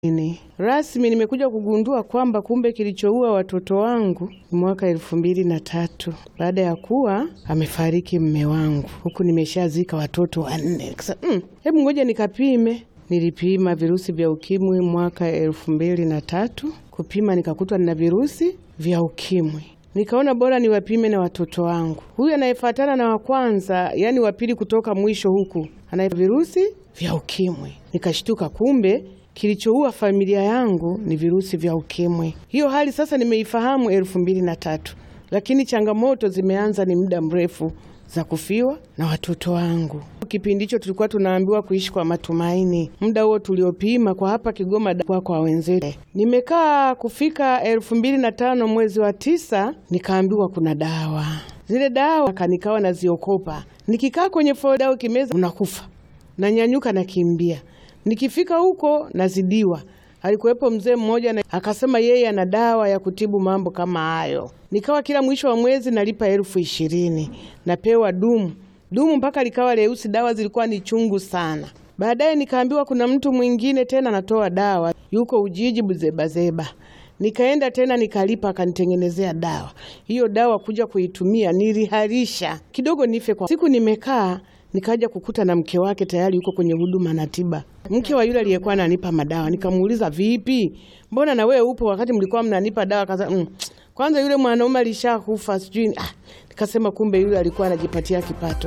Ini. Rasmi nimekuja kugundua kwamba kumbe kilichoua watoto wangu ni mwaka elfu mbili na tatu baada ya kuwa amefariki mme wangu, huku nimeshazika watoto wanne. Kasa, mm, hebu ngoja nikapime. Nilipima virusi vya ukimwi mwaka elfu mbili na tatu kupima nikakutwa nina virusi vya ukimwi. Nikaona bora niwapime na watoto wangu. Huyu anayefuatana na wa kwanza, yani wa pili kutoka mwisho huku, ana virusi vya ukimwi. Nikashtuka, kumbe kilichoua familia yangu ni virusi vya ukimwi. Hiyo hali sasa nimeifahamu elfu mbili na tatu, lakini changamoto zimeanza ni muda mrefu za kufiwa na watoto wangu. Kipindi hicho tulikuwa tunaambiwa kuishi kwa matumaini. Muda huo tuliopima kwa hapa Kigoma kwa, kwa wenzetu, nimekaa kufika elfu mbili na tano mwezi wa tisa, nikaambiwa kuna dawa. Zile dawa kanikawa naziokopa, nikikaa kwenye foda ukimeza unakufa, nanyanyuka nakimbia nikifika huko nazidiwa. Alikuwepo mzee mmoja na akasema yeye ana dawa ya kutibu mambo kama hayo. Nikawa kila mwisho wa mwezi nalipa elfu ishirini napewa dumu dumu mpaka likawa leusi. Dawa zilikuwa ni chungu sana. Baadaye nikaambiwa kuna mtu mwingine tena anatoa dawa, yuko Ujiji Buzebazeba. Nikaenda tena nikalipa, akanitengenezea dawa. Hiyo dawa kuja kuitumia niliharisha kidogo nife kwa siku. Nimekaa nikaja kukuta na mke wake tayari yuko kwenye huduma na tiba, mke wa yule aliyekuwa ananipa madawa. Nikamuuliza, vipi, mbona na wewe upo wakati mlikuwa mnanipa dawa? Kaza, mm, kwanza yule mwanaume alishakufa sijui. Ah, nikasema kumbe yule alikuwa anajipatia kipato.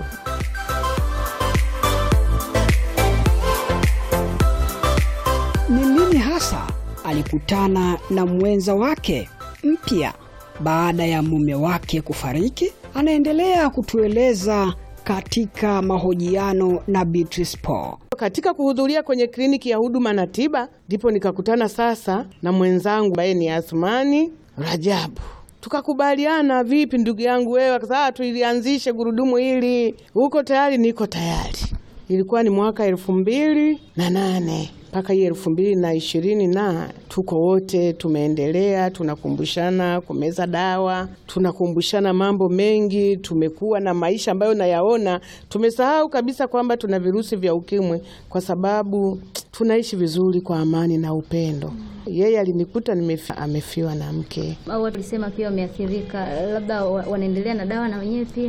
Ni lini hasa alikutana na mwenza wake mpya baada ya mume wake kufariki? Anaendelea kutueleza katika mahojiano na Beatrice Paul. Katika kuhudhuria kwenye kliniki ya huduma na tiba, ndipo nikakutana sasa na mwenzangu ambaye ni Asmani Rajabu. Tukakubaliana, vipi ndugu yangu wewe, akasema tuilianzishe gurudumu hili, uko tayari? Niko tayari. Ilikuwa ni mwaka elfu mbili na nane mpaka hii elfu mbili na ishirini na tuko wote tumeendelea, tunakumbushana kumeza dawa, tunakumbushana mambo mengi. Tumekuwa na maisha ambayo nayaona, tumesahau kabisa kwamba tuna virusi vya ukimwi, kwa sababu tunaishi vizuri kwa amani na upendo. Yeye alinikuta nimefi, amefiwa na mke. Au watu walisema pia wameathirika, labda wanaendelea na dawa na wenyewe pia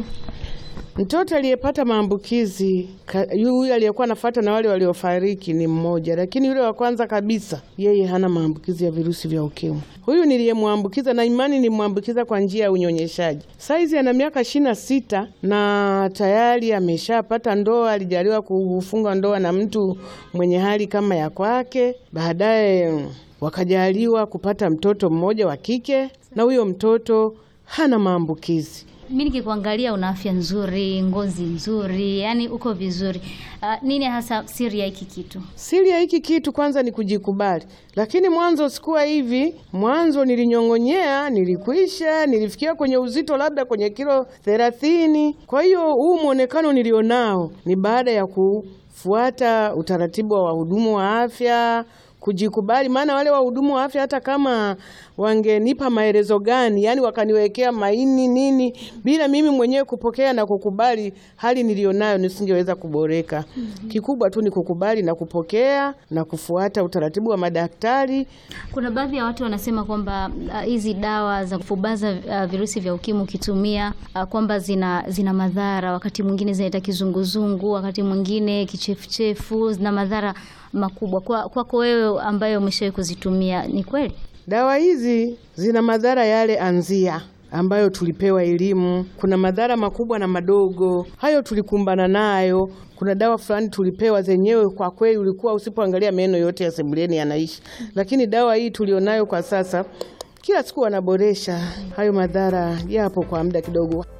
Mtoto aliyepata maambukizi huyu aliyekuwa anafuata na wale waliofariki ni mmoja, lakini yule wa kwanza kabisa yeye hana maambukizi ya virusi vya ukimwi. Huyu niliyemwambukiza na imani nimwambukiza kwa njia ya unyonyeshaji. Saizi ana miaka ishirini na sita na tayari ameshapata ndoa, alijaliwa kufunga ndoa na mtu mwenye hali kama ya kwake, baadaye wakajaliwa kupata mtoto mmoja wa kike, na huyo mtoto hana maambukizi. Mi nikikuangalia una afya nzuri, ngozi nzuri, yani uko vizuri. Uh, nini hasa siri ya hiki kitu? Siri ya hiki kitu kwanza ni kujikubali, lakini mwanzo sikuwa hivi. Mwanzo nilinyong'onyea, nilikwisha, nilifikia kwenye uzito labda kwenye kilo thelathini. Kwa hiyo huu mwonekano nilionao ni baada ya kufuata utaratibu wa wahudumu wa afya kujikubali. Maana wale wahudumu wa afya hata kama wangenipa maelezo gani, yani wakaniwekea maini nini, bila mimi mwenyewe kupokea na kukubali hali nilionayo, nisingeweza kuboreka. mm -hmm. Kikubwa tu ni kukubali na kupokea na kufuata utaratibu wa madaktari. Kuna baadhi ya watu wanasema kwamba hizi uh, dawa za kufubaza uh, virusi vya ukimwi ukitumia uh, kwamba zina, zina madhara, wakati mwingine zinaleta kizunguzungu, wakati mwingine kichefuchefu, zina madhara makubwa. Kwako kwa wewe ambaye umeshawahi kuzitumia, ni kweli dawa hizi zina madhara yale anzia ambayo tulipewa elimu. Kuna madhara makubwa na madogo, hayo tulikumbana nayo. Kuna dawa fulani tulipewa zenyewe, kwa kweli ulikuwa usipoangalia meno yote ya sebuleni yanaishi, lakini dawa hii tulionayo kwa sasa, kila siku wanaboresha. Hayo madhara yapo kwa muda kidogo.